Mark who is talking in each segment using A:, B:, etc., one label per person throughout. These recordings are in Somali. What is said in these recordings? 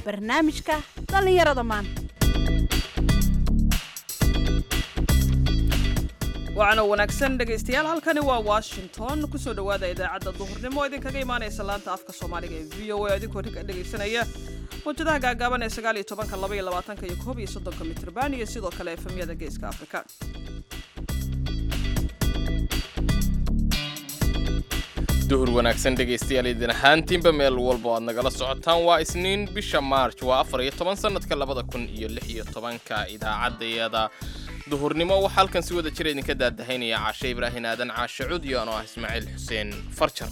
A: barnaamijka dhallinyarada maanta
B: waxaana wanaagsan dhegaystayaal halkani waa washington kusoo dhowaada idaacadda duhurnimo oo idinkaga imaanaysa laanta afka soomaaliga ee v o a idinkoo dhegaysanaya mawjadaha gaagaaban ee sagaal iyo tobanka laba iyo labaatanka iyo koob iyo soddonka mitrban iyo sidoo kale efemyada geeska afrika
C: duhur wanaagsan dhegaystayaal idin ahaantiinba meel walba oo aad nagala socotaan waa isniin bisha maarj waa afar iyo toban sannadka labada kun iyo lix iyo tobanka idaacaddayada duhurnimo waxaa halkan si wada jira idinka daadahaynaya caashe ibraahin aadan caashe cudyo anoo ah ismaaciil xuseen farjar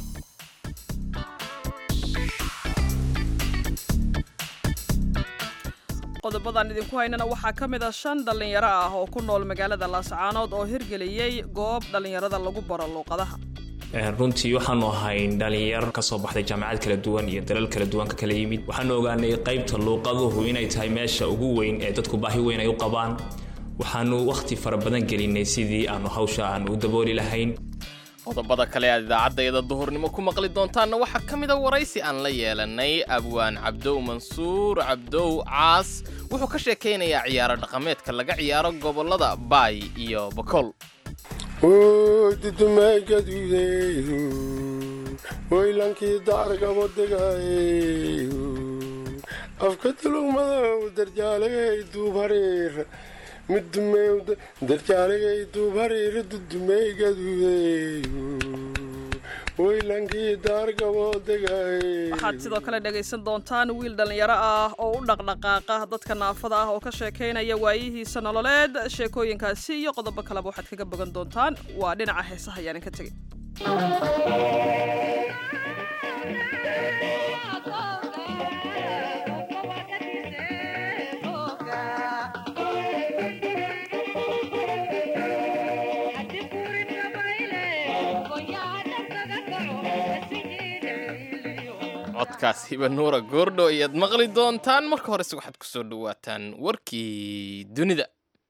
B: qodobadan idinku haynana waxaa ka mid a shan dhallinyaro ah oo ku nool magaalada laascaanood oo hirgeliyey goob dhallinyarada lagu baro luuqadaha
D: runtii waxaanu ahayn dhalinyar ka soo baxday jaamacad kala duwan iyo dalal kala duwan ka kala yimid waxaanu ogaanay qaybta luuqaduhu inay tahay meesha ugu weyn ee dadku baahi weyn ay u qabaan waxaanu wakhti fara badan gelinay sidii aanu hawsha aanu u dabooli lahayn
C: qodobada kale aad idaacaddayada duhurnimo ku maqli doontaanna waxaa ka mid a waraysi aan la yeelanay abwaan cabdow mansuur cabdow caas wuxuu ka sheekaynayaa ciyaaro dhaqameedka laga ciyaaro gobollada baay iyo bakool
E: dudumaagaduudeedu waylankii dacargabodegaaye afka tulugmadow darjaaligay duubhariir middumew darjaaligay duubhariir dudumaygaduudeedu waylankii daargabodegaaye
B: waxaad sidoo kale dhegaysan doontaan wiil dhallinyaro ah oo u dhaqdhaqaaqa dadka naafada ah oo ka sheekaynaya waayihiisa nololeed sheekooyinkaasi iyo qodobo kaleba waxaad kaga bogan doontaan waa dhinaca heesaha ayaan ka tegey
C: codkaas hiba nuura goordho ayaad maqli doontaan marka horese waxaad ku soo dhowaataan warkii dunida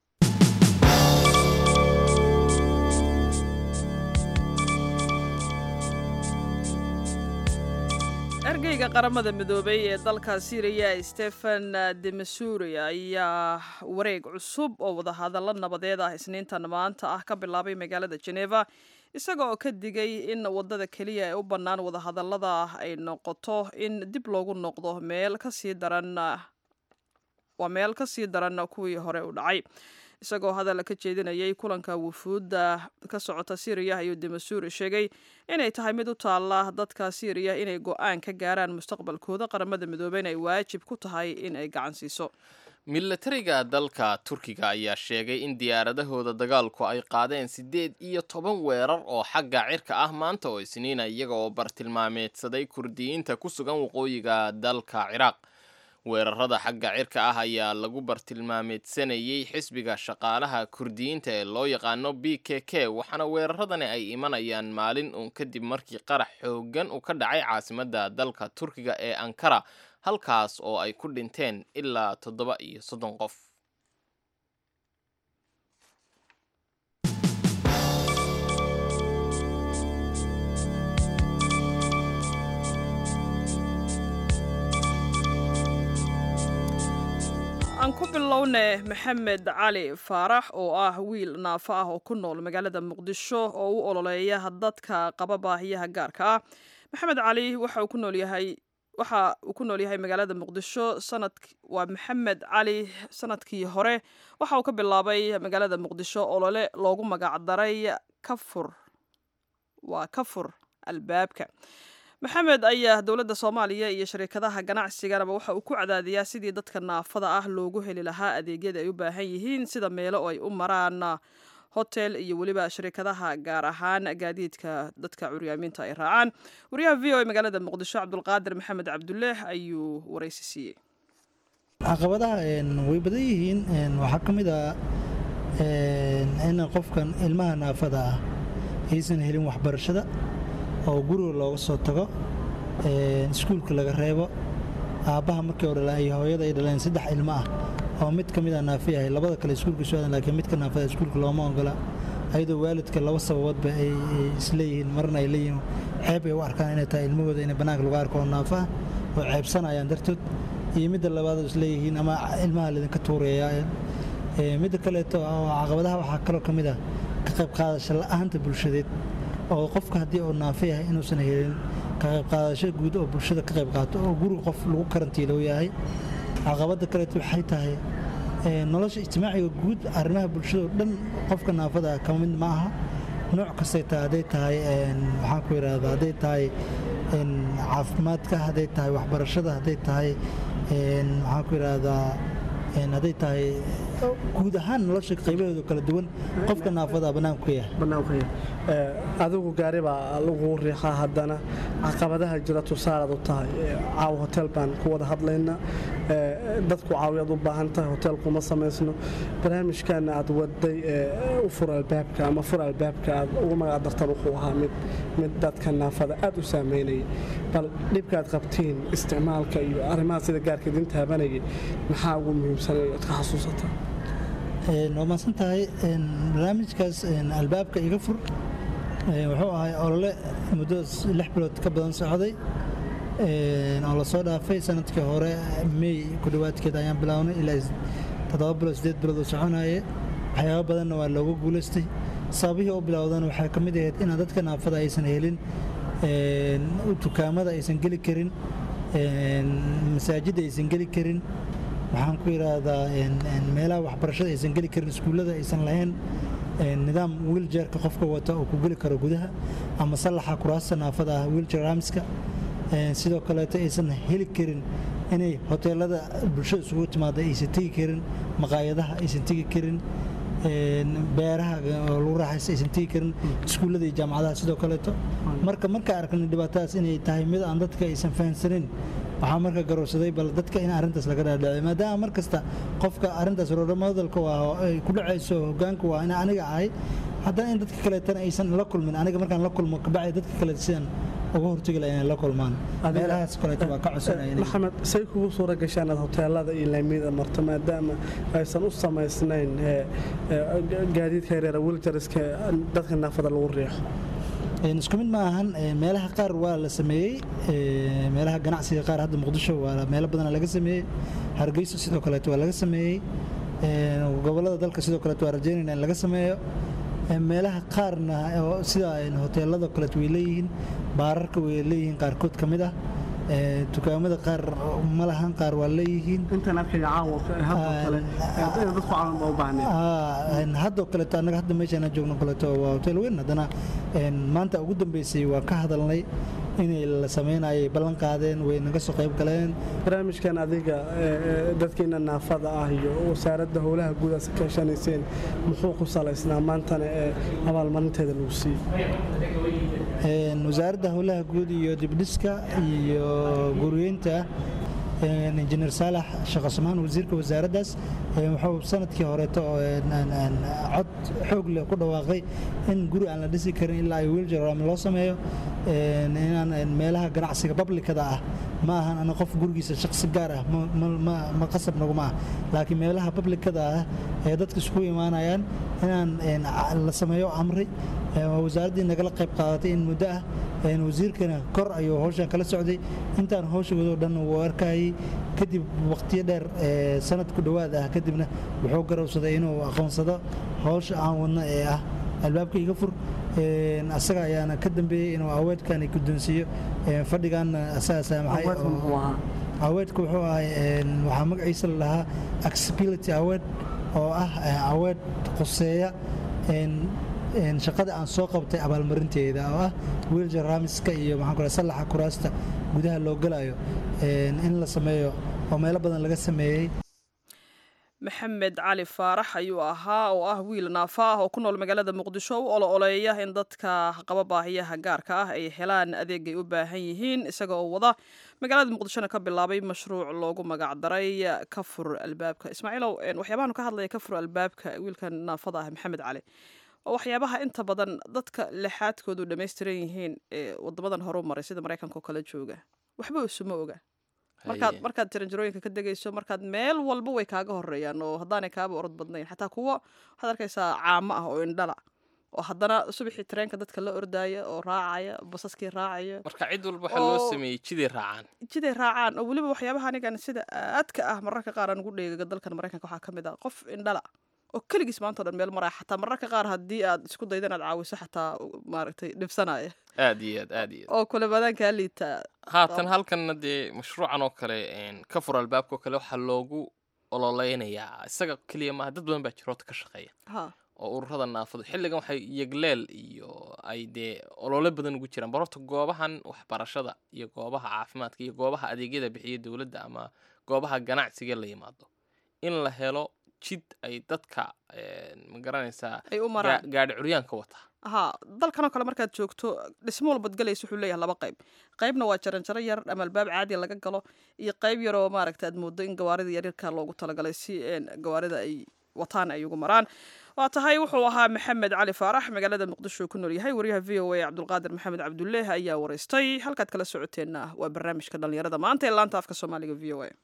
B: ergeyga qaramada midoobay ee dalka syriya stephen demasuri ayaa wareeg cusub oo wadahadallo nabadeed ah isniintan maanta ah ka bilaabay magaalada geneva isaga oo ka digay in wadada keliya ee u bannaan wadahadallada ay noqoto in dib loogu noqdo meel kasii daran waa meel ka sii daran kuwii hore u dhacay isagoo hadal ka jeedinayay kulanka wufuudda ka socota syriya ayuu demasuuri sheegay inay tahay mid u taalla dadka syriya inay go-aan ka gaaraan mustaqbalkooda qaramada midoobeyna ay waajib ku tahay in ay gacan siiso
C: milatariga dalka turkiga ayaa sheegay in diyaaradahooda dagaalku ay qaadeen siddeed iyo toban weerar oo xagga cirka ah maanta oo isniina iyaga oo bartilmaameedsaday kurdiyiinta ku sugan waqooyiga dalka ciraaq weerarada xagga cirka ah ayaa lagu bartilmaameedsanayey xisbiga shaqaalaha kurdiyiinta ee loo yaqaano b k k waxaana weeraradani ay imanayaan maalin uun kadib markii qarax xooggan uu ka dhacay caasimadda dalka turkiga ee ankara halkaas oo ay ku dhinteen ilaa toddoba iyo soddon qof
B: aan ku bilowne maxamed cali faarax oo ah wiil naafo ah oo ku nool magaalada muqdisho oo u ololeeya dadka qaba baahiyaha gaarka ah maxamed cali waxa uu ku nool yahay waxa uu ku nool yahay magaalada muqdisho sanad waa maxamed cali sanadkii hore waxa uu ka bilaabay magaalada muqdisho olole loogu magacdaray kafur waa kafur albaabka maxamed ayaa dowladda soomaaliya iyo shariikadaha ganacsiganaba waxa uu ku cadaadiyaa sidii dadka naafada ah loogu heli lahaa adeegyada ay u baahan yihiin sida meelo ay u maraan hotel iyo weliba shariikadaha gaar ahaan gaadiidka dadka curyaamiinta ay raacaan wariyaha v o e magaalada muqdisho cabdulqaadir maxamed cabduleeh ayuu waraysi siiyey
F: caqabadaha way badan yihiin waxaa ka mid ah in qofkan ilmaha naafada ah aysan helin waxbarashada oo guriga looga soo tago iskuulka laga reebo aabbaha markii hore ay hooyada ay dhaleen saddex ilmo ah oo mid ka mid a naafi yahay labada kale iskuulka soo aadan laakiin midka naafada iskuulka looma ogola ayadoo waalidka laba sababoodba ay isleeyihiin marna ay leeyihiin ceeb ay u arkaan inay tahay ilmahooda inay bannaanka lagu arko oo naafaha oo ceebsanayaan dartood iyo midda labaad oo isleeyihiin ama ilmaha laydinka tuuraya Ee, midda kaleeto oo caqabadaha waxaa kaloo ka mid ah ka qayb qaadasho la'aanta bulshadeed oo qofka haddii uu naafo yahay inuusan helin ka qayb qaadasho guud oo bulshada ka qayb qaato oo guriga qof lagu karantiilo yahay caqabada kaleeto waxay tahay ee, nolosha ijtimaaciga guud arrimaha bulshada oo dhan qofka naafada ah ka mid ma aha nooc kastay tahay hadday tahay een, maxaan ku yidhaahdaa hadday tahay een, caafimaadka hadday tahay waxbarashada hadday tahay een, maxaan ku yidhaahdaa een, hadday tahay guud ahaan nolosha qaybaheedu kala duwan qofka naafada ah bannaanku ka yahay
G: banaanka adigu gaari baa lagu riixaa haddana caqabadaha jira tusaalaad u tahay Ee, caawa hotel baan ku wada hadlaynaa Ee, dadku caawiyaad u baahan tahay hotel kuma samaysno barnaamijkan aad waday ee, u fur albaabka ama fur albaabka aad ugu magac dartan wuxuu ahaa mid mid dadka naafada aad u saameynaya bal dhibkaad qabtiin isticmaalka iyo arrimaha sida gaarka idin taabanayay maxaa ugu muhiimsan ee aad ka xasuusataa
F: Een, waa mahadsan tahay Een, barnaamijkaas een, albaabka iga fur een, wuxuu ahay olole muddo s- lix bilood ka badan socday Een, oo lasoo dhaafay sanadkii hore may ku dhowaadkeed ayaan bilownay ilaa is- toddoba bilood sideed bilood oo soconaye waxyaabo badanna waa looga guulaystay sababihii u bilowdana waxaa ka mid ahayd inaan dadka naafada aysan helin een, dukaamada aysan geli karin een, masaajidda aysan geli karin waxaan ku yidhaahdaa een, een, meelaha waxbarashada aysan geli karin iskuullada aysan lahayn een, nidaam wiiljeerka qofka wata oo ku geli karo gudaha ama sallaxa kuraasta naafada ah wiiljeer ramska Een, sidoo kaleeto aysan heli karin inay hoteelada bulshada isugu timaada aysan tegi karin maqaayadaha aysan tegi karin een, beeraha oo lagu raaxaysta aysan tegi karin iskuullada iyo jaamacadaha sidoo kaleeto marka marka arkana dhibaatadaas inay tahay mid aan dadka aysan fahansanin waxaa marka garowsaday bal dadka in arrintaas laga dhaadhacay maadaama mar kasta qofka arrintaas rorodhamadalka waa oo ay ku dhacayso hogaanku waa ina aniga ahay haddana in dadka kaleetana aysan la kulmin aniga markaan la kulmo kabacdi dadka kale sidan uga hortegi lahaa inay la kulmaan
G: Adiga-
F: meelahaas kaleeto waa ka codsanaya inay-
G: maxamed say kugu suura gashaan aad hoteelada iyo laamiyada marto maadaama aysan u samaysnayn ee, ee, gaadiidka yareera wiljariska dadka naafada lagu riixo
F: Een, isku mid ma ahan een, meelaha qaar waa la sameeyey een, meelaha ganacsiga qaar hadda muqdisho waa meelo badan laga sameeyey hargeysa sidoo kaleeto waa laga sameeyey een, gobolada dalka sidoo kaleeto waa rajeynayna in laga sameeyo Een, meelaha qaarna oo sida een, hoteelada kaleeto way leeyihiin baararka way leeyihiin qaarkood ka mid ah Een, dukaamada qaar ma lahan qaar waa leeyihiin
G: intaan arkaya caawa hadoo kale ee, dadku caawan baa u baahneen
F: Ah, een, haddoo kaleeto annaga hadda meeshaan aan joogno kaleeto waa hotel weyn haddana een, maanta ugu dambeysay waa ka hadalnay inay la sameynayay ballan qaadeen way naga soo qayb galeen
G: barnaamijkan adiga ee, ee, dadkiina naafada ah iyo wasaaradda howlaha guud aad ka kaashanayseen muxuu ku salaysnaa maantana ee abaalmarinteeda lagu siiyey
F: Een, wasaaradda howlaha guud iyo dibdhiska iyo guriyeynta een, injineer saalax shaqasmaan wasiirka wasaaraddaas een, wuxuu sanadkii horeeto oo, een, een, een, cod xoog leh ku dhawaaqay in guri aan la dhisi karin ilaa ay wheelchair ramp loo sameeyo een, inaan een, meelaha ganacsiga publikada ah ma ahan ana qof gurigiisa shaqsi gaar ah ma- ma- ma- ma qasab naguma ah laakiin meelaha publikada ah ee dadka isku imaanayaan inaan een, a- la sameeyo amri Ee, waa wasaaraddii nagala qayb qaadatay in muddo ah een, wasiirkana kor ayuu hawshan kala socday intaan hawshagoodoo dhan wuu arkayay kadib waqtiyo dheer ee, sanad ku dhowaad ah kadibna wuxuu garowsaday inuu aqoonsado hawsha aan wadno ee ah albaabka iga fur Een, asaga ayaana ka dambeeyey inuu aweedkani guddoonsiiyo Een, fadhigaana asaga saamaxay
G: Aweedku
F: oo-
G: muxuu ahaa?
F: aweedku wuxuu ahay een, waxaa magaciisa la dhahaa accessibility award oo ah eh, aweed quseeya een, een, shaqada aan soo qabtay abaalmarinteeda oo ah wheelchair ramiska iyo maxaan ku rahay sallaxa kuraasta gudaha loo galayo een, in la sameeyo oo meelo badan laga sameeyey
B: maxamed cali faarax ayuu ahaa oo ah wiil naafa ah oo ku nool magaalada muqdisho u olo-oleeya in dadka qaba baahiyaha gaarka ah ay helaan adeegay u baahan yihiin isaga oo wada magaalada muqdishona ka bilaabay mashruuc loogu magacdaray ka fur albaabka ismaaciilow een, waxyaabahan ka hadlaya ka fur albaabka wiilkan naafada ah maxamed cali oo waxyaabaha inta badan dadka lixaadkoodu dhammaystiran yihiin ee wadamadan horu maray sida maraykanka oo kale jooga waxba isuma oga markaad
C: Haye.
B: markaad jaranjarooyinka ka degayso markaad meel walba way kaaga horeeyaan oo haddaanay kaaba orod badnayn xataa kuwo waxaad arkaysaa caamo ah oo indhala oo haddana subaxii tareenka dadka la ordaya oo raacaya basaskii raacaya
C: marka cid walba waxaa loo
B: oo-
C: sameeyey jiday raacaan
B: jiday raacaan oo weliba waxyaabaha anigan sida aadka ah mararka qaar aan ugu dheegaga dalkan maraykanka waxaa ka mid ah qof indhala oo keligiis maanta o dhan meel maraya xataa mararka qaar haddii aad isku dayda inaad caawiso xataa maaragtay dhibsanaya
C: aad iyo aad aad iyo aad
B: oo kulamadan kaa liita
C: haatan halkanna dee mashruucan oo kale een, ka fur albaabka oo kale waxaa loogu ololeynayaa isaga keliya maaha dad badan baa jiroota ka shaqeeya
B: ha
C: oo ururada naafadu xilligan waxay yegleel iyo ay dee olole badan ugu jiraan barorta goobahan waxbarashada iyo goobaha caafimaadka iyo goobaha adeegyada bixiya dowladda ama goobaha ganacsiga la yimaado in la helo jid ay dadka een, ma garanaysaa
B: ay u maraan
C: gaa- gaadhi curyaanka wata
B: ha dalkanoo kale markaad joogto dhismo walbad galaysa wuxuu leeyahay laba qayb qaybna waa jaranjaro yar ama albaab caadiya laga galo iyo qayb yaroo maaragta aad moodo in gawaarida yaryarka loogu talagalay si een, gawaarida ay wataan ay ugu maraan waa tahay wuxuu ahaa maxamed cali faarax magaalada muqdisho ku nool yahay wariyaha v o a cabdulqaadir maxamed cabduleeh ayaa wareystay halkaad kala socoteenna waa barnaamijka dhalinyarada maanta ee laanta afka soomaaliga v o a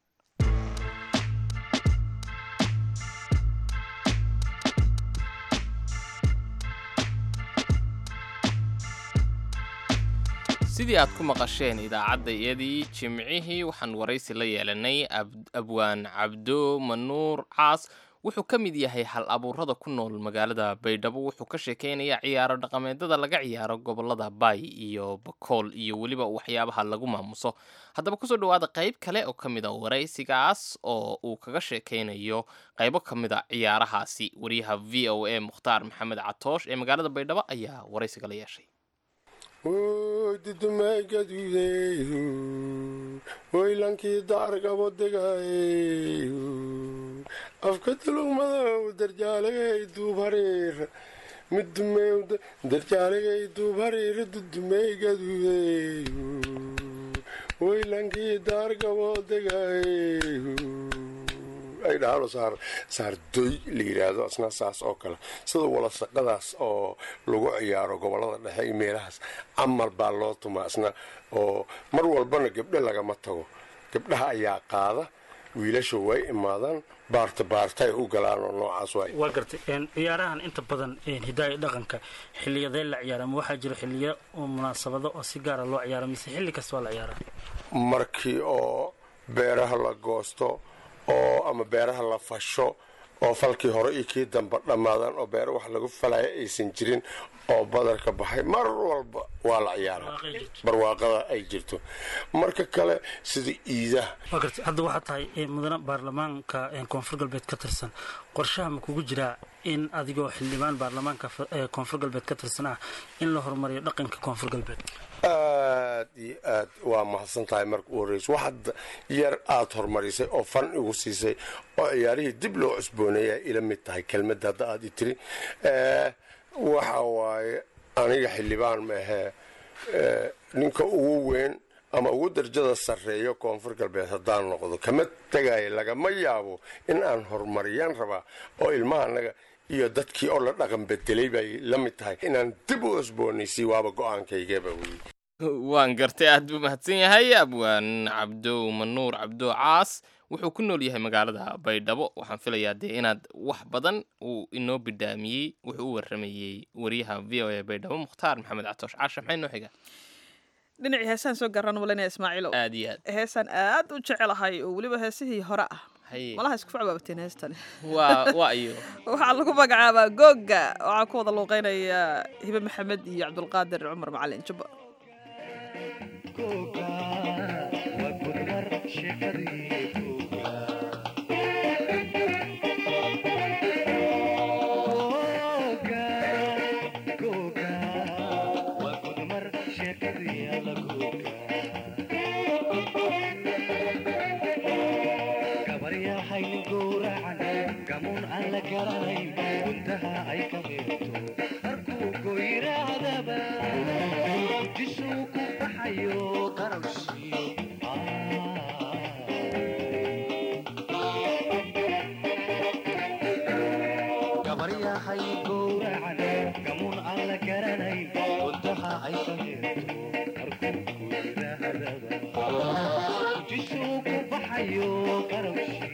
C: sidii aad ku maqasheen idaacadda iyadii jimcihii waxaan waraysi la yeelanay ab- abwaan cabdo manuur caas wuxuu ka mid yahay hal abuurada ku nool magaalada baydhabo wuxuu ka sheekeynayaa ciyaaro dhaqameedada laga ciyaaro gobolada baay iyo bakool iyo weliba waxyaabaha lagu maamuso haddaba kusoo dhawaada qayb kale oo ka mid a waraysigaas oo uu kaga sheekeynayo qaybo ka mid a ciyaarahaasi wariyaha v o a mukhtaar maxamed catoosh ee magaalada baydhabo ayaa waraysiga la yeeshay
E: Woy dudumagadudeeyo woy lankii daargabo degaeyo afka tulugmadow darjaalegay duub hariir midumew darjaalegay duub hariir dudumeygadudeeyo woy lankii daargabo degaeyo ay dhahaano saar saardoy la yidhaahdo asna saas oo kale sida walasaqadaas oo lagu ciyaaro gobolada dhexe iyo meelahaas camal baa loo tumaa asna oo mar walbana gabdho lagama tago gabdhaha ayaa qaada wiilasha way imaadaan baarta baarta ay u galaan oo noocaas waay
H: waa gartay een, ciyaarahan inta badan een, hidaaya dhaqanka xiliyadee la ciyaara ma waxaa jiro xiliyo oo munaasabado oo si gaara loo ciyaara mise xilli kasta waa la ciyaaraa
E: markii oo beeraha la goosto oo ama beeraha la fasho oo falkii hore iyo kii dambe dhammaadaan oo beero wax lagu falaya aysan jirin oo badarka baxay mar walba waa la ciyaaraa
H: Barwaaqay jirto.
E: barwaaqada ay jirto marka kale sida iidaha
H: waa gartay hadda waxaa tahay een, mudane baarlamaanka een, koonfur galbeed ka tirsan qorshaha ma kugu jiraa in adigoo xildhibaan baarlamaanka fa- ee, koonfur galbeed ka tirsan ah in la horumariyo dhaqanka koonfur galbeed
E: aad iyo aad waa mahadsan tahay marka u horreysa waxaad yar aad horumarisay oo fan igu siisay oo ciyaarihii dib loo cusbooneeya ila mid tahay kelmadda hadda aad i tiri Eh, waxa waaye aniga xildhibaan maahee eh, ninka ugu weyn ama ugu darjada sarreeyo koonfur galbeed haddaan noqdo kama tegaayo lagama yaabo in aan horumariyaan rabaa oo ilmaha anaga iyo dadkii oo la dhaqan bedelay bay la mid tahay inaan dib u cusboonaysiy waaba go-aankaygaba weye
C: waan gartay aad buu mahadsan yahay abwaan cabdo manuur cabdo caas wuxuu ku nool yahay magaalada baydhabo waxaan filayaa dee inaad wax badan uu inoo bidhaamiyey wuxuu u waramayey wariyaha v o a baydhabo mukhtaar maxamed catoosh caasha maxay noo xiga
B: dhinacii heesaan soo garan malinaya ismaaciilow
C: aad iyo aad
B: heesaan aad u jecelahay oo weliba heesihii hore ah
C: haye
B: malaha isku facbaabateen heestan
C: waa waa iyo
B: waxaa lagu magacaabaa googa waxaa ku wada luuqeynaya hibe maxamed iyo cabdulqaadir cumar macalin jubba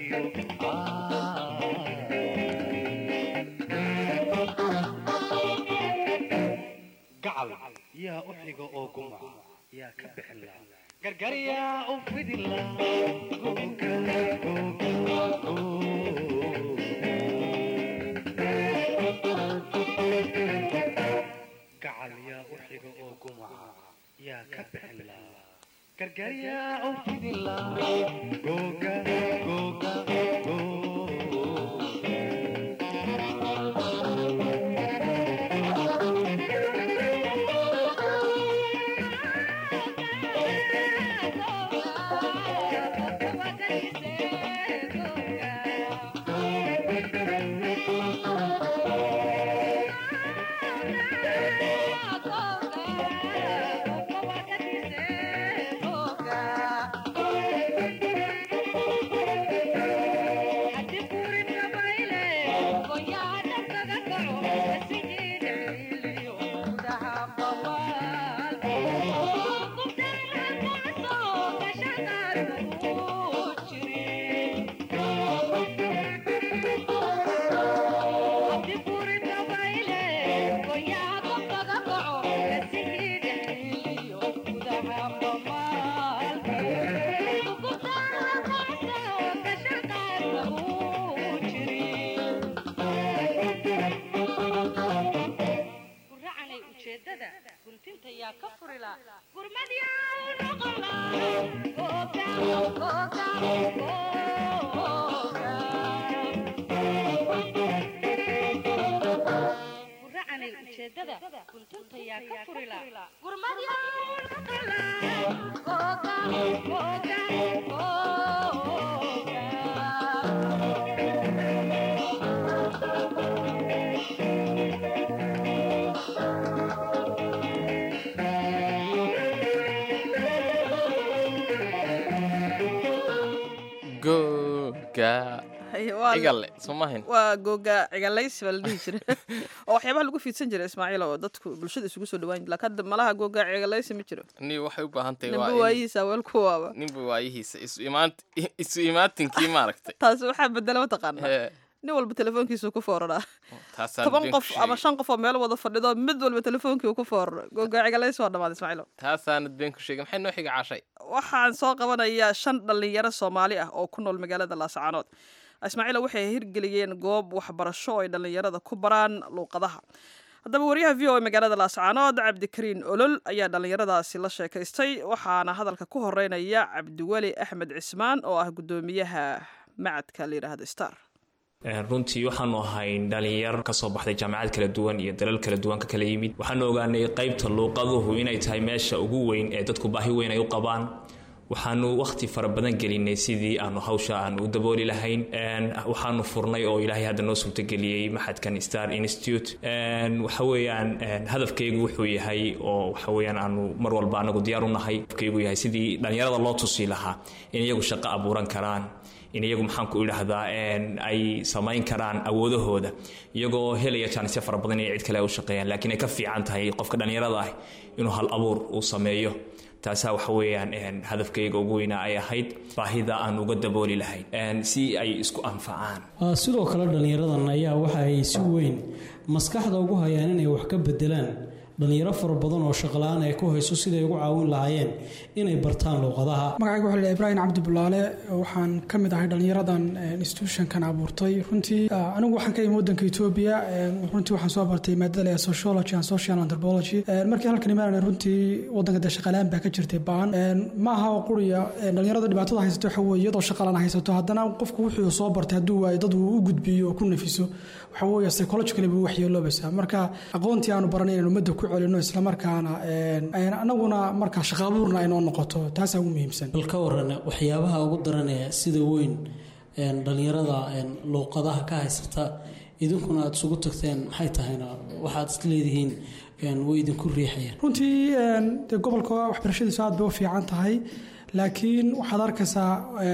I: Ah gacal yaa u xiga oo gumaca yaa ka bixin la gargaryaa u fidin la gacal yaa u xiga oo gumaca yaa ka bixin la gargaryaa u fidin la googa googa
C: googa cigale somahin
B: waa googa cigalaysi baa la dhihi jira oo waxyaabaha lagu fiidsan jiray ismaaciil oo dadku bulshada isugu soo dhawaan jira laakiin hadda malaha googa cigalaysi ma jiro
C: ni waxay u baahan tahay
B: ninba
C: waa in-
B: waayihiisa weel ku waaba
C: ninba waayihiisa isu imaan isu imaatinkii maaragtay
B: taasi waxaa bedela mataqaana
C: Hee,
B: nin walba telefoonkiisu ku fooraraa
C: taasaan
B: toban
C: been
B: qof
C: ku
B: ama
C: sheegay.
B: shan qof oo meel wada fadhido mid walba telefoonkii uu ku fooraro googa cigalaysi waa dhammaad ismaaciilo
C: taasaanad been ku sheegay maxay noo xiga cashay
B: waxaan soo qabanayaa shan dhallinyaro soomaali ah oo ku nool magaalada laascaanood ismaaciila waxay hirgeliyeen goob waxbarasho oo ay dhallinyarada ku baraan luuqadaha haddaba wariyaha v o a magaalada laascaanood cabdikariin olol ayaa dhallinyaradaasi la sheekaystay waxaana hadalka ku horeynaya cabdiweli axmed cismaan oo ah guddoomiyaha macadka la yidhaahda star
D: runtii waxaanu ahayn dhalinyar kasoo baxday jaamacad kala duwan iyo dalal kala duwan ka kala yimid waxaanu ogaanay qaybta luuqaduhu inay tahay meesha ugu weyn ee dadku baahi weyn ay u qabaan waxaanu wakhti fara badan gelinay sidii aanu hawsha aanu u dabooli lahayn waxaanu furnay oo ilaahay hadda noo suurtageliyey maxadkan star institute waxa weeyaan hadafkaygu wuxuu yahay oo waxa weeyaan aanu mar walba anagu diyaar u nahay hadafkaygu yahay sidii dhallinyarada loo tusi lahaa in iyagu shaqo abuuran karaan in iyagu maxaanku idhaahdaa ay samayn karaan awoodahooda iyagoo helaya jaanisyo fara badan inay cid kale u shaqeeyaan laakiin ay ka fiican tahay qofka dhallinyarada ah inuu hal abuur uu sameeyo taasaa waxa weeyaan hadafkayga ugu weynaa ay ahayd baahida aan uga dabooli lahayn si ay isku anfacaan
J: sidoo kale dhallinyaradan ayaa waxa ay si weyn maskaxda ugu hayaan inay wax ka bedelaan dhallinyaro fara badan oo shaqala-aan ay ku hayso siday ugu caawin lahaayeen inay bartaan luuqadaha
K: magacayga waxaa la ibraahim cabdi bulaale waxaan ka mid ahay dhallinyaradan institutionkan abuurtay runtii anigu waxaan ka imi wadanka etoobiya runtii waxaan soo bartay maadada la sociology and social anthropology markii halkan imaanana runtii wadanka dee shaqalaan baa ka jirtay baan ma aha oo quriya dhallinyarada dhibaatada haysato waxa weeye iyadoo shaqalaan haysato haddana qofku wuxuu soo bartay hadduu waayo dad uu u gudbiyo oo ku nafiso waxa weeye psychologically buu waxyeeloobaysaa marka aqoontii aanu baranay inaan ummadda ku celino islamarkaana anaguna markaa shaqaabuurna ay noo noqoto taasaa ugu muhiimsan
J: bal ka waran waxyaabaha ugu daranee sida weyn dhallinyarada luuqadaha ka haysata idinkuna aada isugu tagteen maxay tahayna waxaad is leedihiin way idinku riixayaan
K: runtii dee gobolka waxbarashadiisu aad bay u fiican tahay laakiin waxaad arkaysaa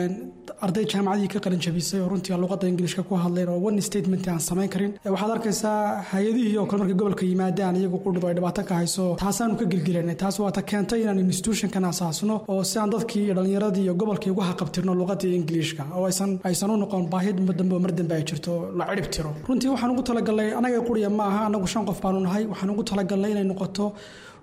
K: arday jaamacadii ka qalin jabisay oo runtii luqadda ingiliishka ku hadleen oo one statement aan samayn karin waxaad arkaysaa hay-adihii oo kale markay gobolka yimaadaan iyagu qudhub ay dhibaato ka hayso taasaanu ka gelgelanay taas waata keentay inaan institutionkan asaasno oo si aan dadkii iyo dhallinyaradii iyo gobolkii uga haqabtirno luqadii ingiliishka oo aysan aysan u noqon baahi dambe oo mar dambe ay jirto la cirib tiro runtii waxaan ugu talagalnay anaga quriya ma aha anagu shan qof baanu nahay waxaan ugu talagalnay inay noqoto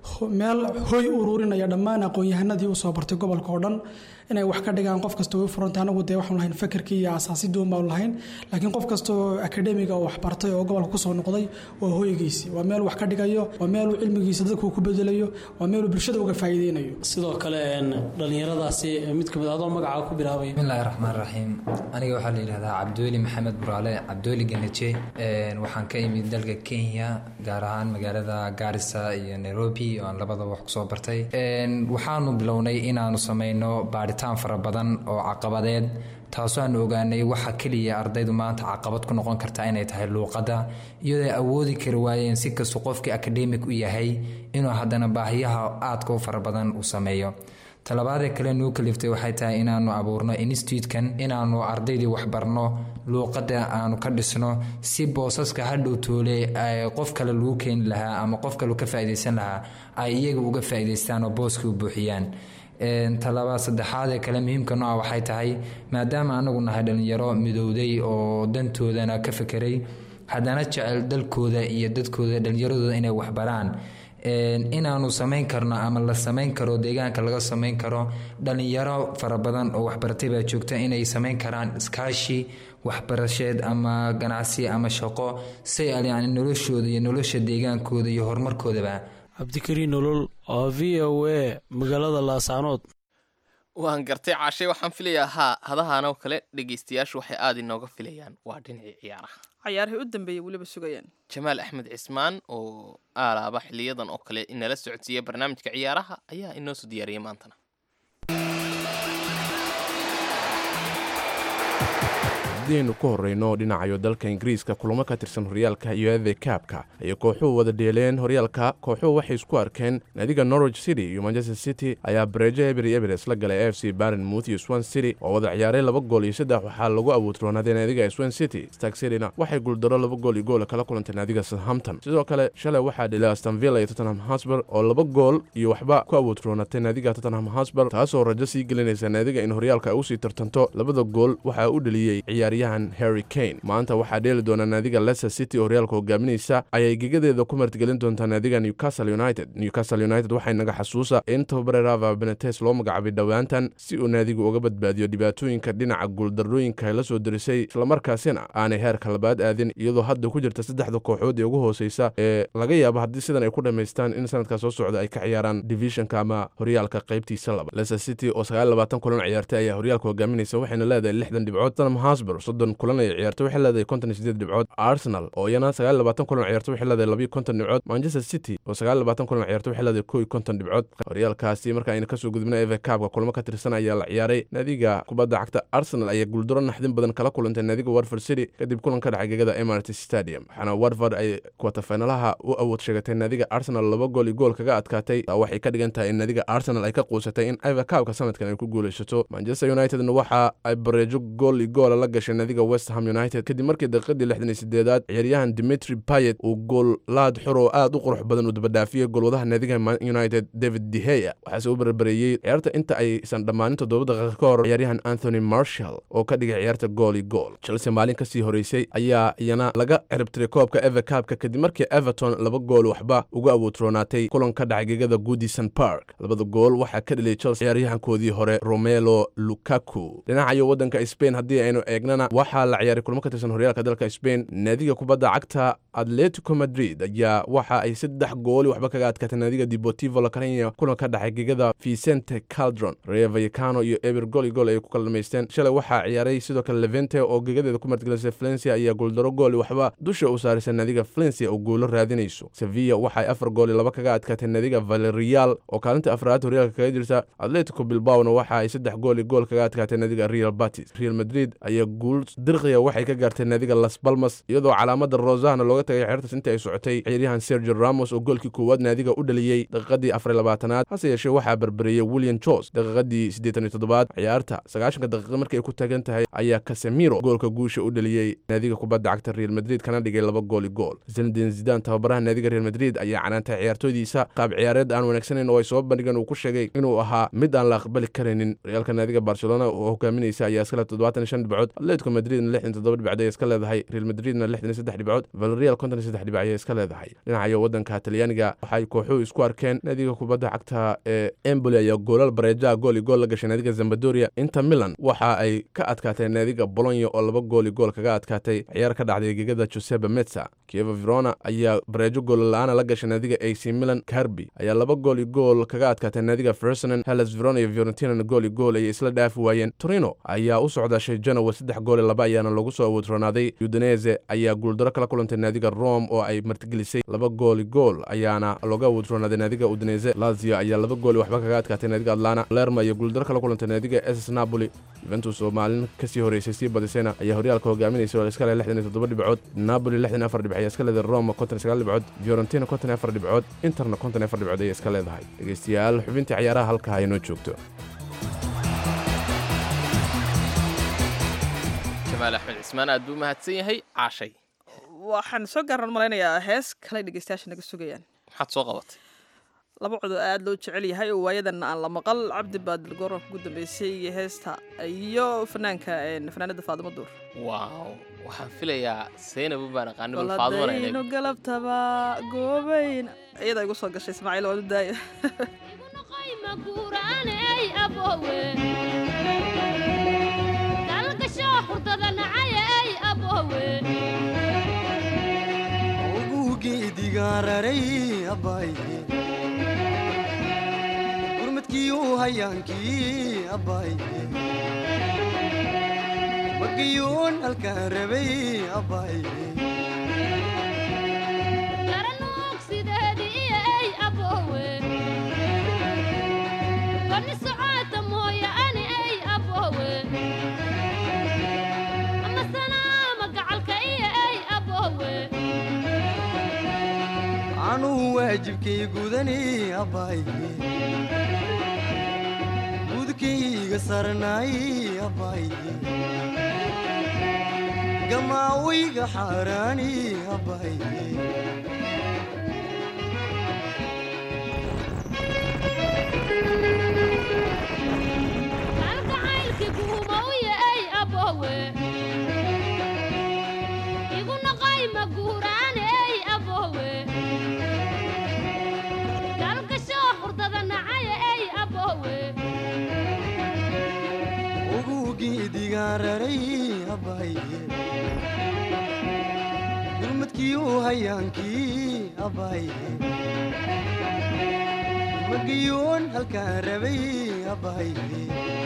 K: meel hoy ururinaya dhammaan aqoon-yahanadii usoo bartay gobolka oo dhan inay wax ka dhigaan qof kasta way furanta anagu dee waxaan lahayn fakarkii iyo asaasidii unbaan lahayn laakiin qof kasta oo akademiga oo waxbartay oo gobolka kusoo noqday waa hoygiisi waa meel wax ka dhigayo waa meeluu cilmigiisa dadku ku bedelayo waa meeluu bulshada uga faa'iideynayo
J: sidoo kale dhallinyaradaasi mid kamid adoo magacaa ku bilaabay
L: bismillahi raxmaan raxiim aniga waxaa la yidhahdaa cabdiweli maxamed buraale cabdiweli ganaje waxaan ka imid dalka kenya gaar ahaan magaalada gaarisa iyo nairobi oo aan labadaba wax kusoo bartay waxaanu bilownay inaanu sameyno baaritaan fara badan oo caqabadeed taasoo aan ogaanay waxa keliya ardaydu maanta caqabad ku noqon karta inay tahay luuqadda iyadoo ay awoodi kari waayeen si kastuu qofkii akademik u yahay inuu haddana baahiyaha aadka u fara badan uu sameeyo talabaadee kale nuu kaliftay waxay tahay inaanu abuurno institutekan inaanu ardaydii waxbarno luuqadda aanu ka dhisno si boosaska hadhow toole qof kale lagu keeni lahaa ama qof kale ka faa'iidaysan lahaa ay iyaga uga faa'iidaystaan oo booska u buuxiyaan talaba saddexaadee kale muhiimka nooca waxay tahay maadaama anagu nahay dhallinyaro midowday oo dantoodana ka fekeray haddana jecel dalkooda iyo dadkooda dhallinyaradooda inay waxbaraan inaanu samayn karno ama la samayn karo deegaanka laga samayn karo dhallinyaro fara badan oo waxbaratay baa joogta inay samayn karaan iskaashi waxbarasheed ama ganacsi ama shaqo si yani noloshooda iyo nolosha deegaankooda iyo horumarkoodaba
M: cabdikariin nolol oo v o a magaalada laasaanood
C: waan gartay caashay waxaan filayaa haa hadahanoo kale dhegaystayaashu waxay aada inooga filayaan waa dhinacii ciyaaraha
B: cayaarihii u dambeeyey weliba sugayaan
C: jamaal axmed cismaan oo aalaaba xiliyadan oo kale inala socodsiiya barnaamijka ciyaaraha ayaa inoo soo diyaariyay maantana
N: haddaynu ku horrayno dhinacayo dalka ingiriiska kulamo ka tirsan horyaalka iyo eve kaabka ayay kooxuhu wada dheeleen horyaalka kooxuhu waxay isku arkeen naadiga norwich city iyo manchester city ayaa bareejo ebery eberes la galay f c barenmouth iyo swan city oo wada ciyaaray laba gool iyo saddex waxaa lagu abuutroonaaday naadiga swan city stark cityna waxay guuldaro laba gool iyo goola kala kulantay naadiga southampton sidoo kale shalay waxaa dhilay astonvilla iyo tottenham hosber oo laba gool iyo waxba ku abuutroonatay naadiga tottenham hosber taasoo rajo sii gelinaysa naadiga in horyaalka ay usii tartanto labada gool waxaa u dheliyey ciyaaryahan harry kane maanta waxaa dheeli doona naadiga leicester city oo horyaalka hogaaminaysa ayay gegadeeda ku martigelin doontaa naadiga newcastle united newcastle united waxay naga xasuusa in tababare rava benetes loo magacaabay dhowaantan si uu naadigu uga badbaadiyo dhibaatooyinka dhinaca guuldarrooyinka la soo derisay islamarkaasina aanay heerka labaad aadin iyadoo hadda ku jirta saddexda kooxood ee ugu hooseysa ee laga yaabo haddii sidan ay ku dhammaystaan in sanadka soo socda ay ka ciyaaraan divisionka ama horyaalka qaybtiisa laba leicester city oo sagaal labaatan kulan ciyaartay ayaa horyaalka hogaaminaysa waxayna leedahay lixdan dhibcood tottenham hosber soddon kulan ay ciyaartay waxay leedahay konton iyo sideed dhibcood arsenal oo iyana sagaal labaatan kulan ciyaartay waxay leedahay labiyo konton dhibcood manchester city oo sagaal labaatan kulan ciyaartay waxay leedahay kow iyo konton dhibcood horyaalkaasi marka ayna kasoo gudubna eve kaabka kulamo ka tirsan ayaa la ciyaaray naadiga kubadda cagta arsenal ayaa guuldaro naxdin badan kala kulantay naadiga warford city kadib kulan ka dhacay gegada emirates stadium waxaana warford ay kwatafinalaha u awood sheegatay naadiga arsenal laba gool iyo gool kaga adkaatay taa waxay ka dhigan tahay in naadiga arsenal ay ka quusatay in eve kaabka sanadkan ay ku guulaysato manchester unitedna waxa ay bareejo gool iyo goola la gashay naadiga west ham united kadib markii daqiiqadii lixdan iyo sideedaad ciyaaryahan dimitri payet uu gool laad xor oo aad u qurux badan uu dabadhaafiyey goolwadaha naadiga united david deheya waxaase u barbareeyey ciyaarta inta aysan dhammaanin toddoba daqiiqa ka hor ciyaaryahan anthony marshall oo ka dhigay ciyaarta gool iyo gool chelsea maalin kasii horeysay ayaa iyana laga ciribtiray koobka eve kaabka kadib markii everton laba gool waxba uga awoodroonaatay kulan ka dhacay gegada goodison park labada gool waxaa ka dheliyay chelsea ciyaaryahankoodii hore romelo lukaku dhinacayo waddanka spain haddii aynu eegnana waxaa la ciyaaray kulmo ka tirsan horyaalka dalka spain naadiga kubadda cagta atletico madrid ayaa waxa ay saddex gooli waxba kaga adkaatay naadiga deportivo lacarenia kulan ka dhacay gegada vicente caldron rea vallecano iyo eber gool iyo gool ayay ku kala dhamaysteen shalay waxaa ciyaaray sidoo kale levente oo gegadeeda ku martigelisay valencia ayaa gooldaro gooli waxba dusha u saaraysa naadiga valencia oo guulo raadinayso sevilla waxaay afar gooli laba kaga adkaatay naadiga valerial oo kaalinta afraad horyaalka kaga jirta atletico bilbaona waxa ay saddex gooli gool kaga adkaatay naadiga real batis real madrid ayaa guul dirqiya waxay ka gaartay naadiga las balmas iyadoo calaamada rosahna looga tagay xeertas intii ay socotay ciyaaryahan sergio ramos oo goolkii koowaad naadiga u dhaliyey daqiiqadii afar labaatanaad hase yeeshee waxaa barbareeyey william jos daqiiqadii siddeetan iyo toddobaad ciyaarta sagaashanka daqiiqa markii ay ku taagan tahay ayaa casemiro goolka guusha u dhaliyey naadiga kubadda cagta real madrid kana dhigay laba gooli gool zinedin zidan tababaraha naadiga real madrid ayaa canaantay ciyaartoydiisa qaab ciyaareed aan wanaagsanayn oo ay soo bandhigeen uu ku sheegay inuu ahaa mid aan la aqbali karaynin horyaalka naadiga barcelona oo hogaaminaysa ayaa iskale toddobaatan iyo shan dhibcood atletico madridna lixdan toddoba dhibcood ay iska leedahay real madridna lixdan iyo saddex dhibcood valeria villarreal konton iyo saddex dhibic ayay iska leedahay dhinacayo waddanka talyaaniga waxay kooxuhu isku arkeen naadiga kubadda cagta ee emboli ayaa goolal bareejaha gool iyo gool la gashay naadiga zambadoria inter milan waxa ay ka adkaatay naadiga bolonya oo laba gool iyo gool kaga adkaatay ciyaar ka dhacday gegada joseba metsa kieva verona ayaa bareejo goolla-aana la gashay naadiga ac milan carbi ayaa laba gool iyo gool kaga adkaatay naadiga fersonan hellas verona iyo fiorentinana gool iyo gool ayay isla dhaafi waayeen torino ayaa u socdaashay genowa saddex gool iyo laba ayaana lagu soo awoodronaaday udinese ayaa guuldaro kala kulantay naadiga rome oo ay martigelisay laba gool iyo gool ayaana looga awoodronaaday naadiga udinese lazio ayaa laba gool iyo waxba kaga adkaatay naadiga atlana lerma iyo guuldaro kala kulantay naadiga ss napoli juventus oo maalin kasii horeysay sii badisayna ayaa horyaalka hogaaminaysa oo iska leh lixdan iyo toddoba dhibcood napoli lixdan iyo afar dhibc ayaa iska leedahay roma konton iyo sagaal dhibcood fiorentina konton iyo afar dhibcood interna konton iyo afar dhibcood ayay iska leedahay dhegeystayaal xubintii ciyaaraha halkaa aynoo joogto
C: jamaal axmed cismaan aad buu mahadsan yahay caashay
B: waxaan soo gaaran malaynayaa hees kale dhegeystayaasha naga sugayaan
C: maxaad soo qabatay
B: laba codoo aad loo jecel yahay oo waayadan aan la maqal cabdi baadil goorka ugu dambeysay iyo heesta iyo fanaanka fanaanada faadimo duur
C: waaw waxaan filayaa saynabu baan aqaanibal faadumana
B: goladayno galabtaba goobayn iyada igu soo gashay ismaaciil waanu daaya
O: gurmadkiiu hayaankii abbaaye magayuun halkaan rabay abbaaye anuu waajibkay gudani abbaaye gudkayga sarnaay abbaaye gamaawayga xaaraani abbaaye gurmadkiiu hayaankii abbaaye magayuun halkaan rabay abbaaye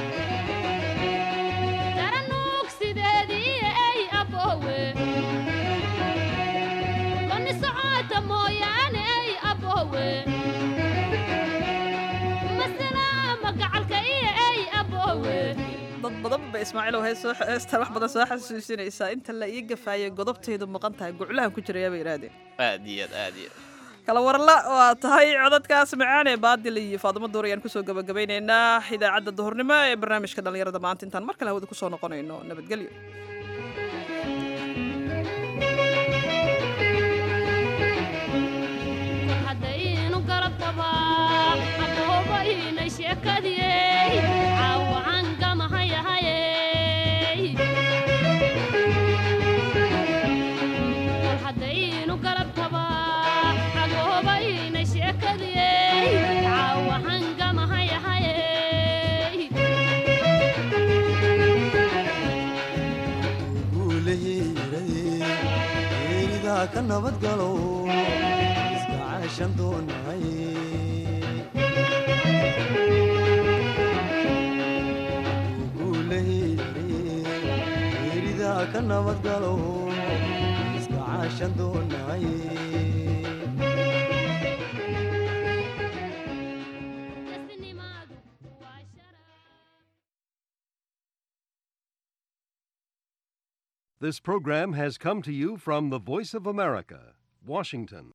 B: dad badan ba ismaaciilow heestan wax badan soo xasuusinaysaa inta la ii gafaayay godobtaydu maqan tahay guclahan ku jirayaa bay yidhaahdeen
C: aad iyo aad aad iyo
B: kala warla waa tahay codadkaas macaan ee baadil iyo faadimo duur ayaan kusoo gabagabeynaynaa idaacadda duhurnimo ee barnaamijka dhallinyarada maanta intaan mar kale hawada kusoo noqonayno nabadgelyo
O: ka nabadgalo iska caashan doonay geeridaa ka nabadgalo iska caashan doonay
P: This program has come to you from the Voice of America, Washington.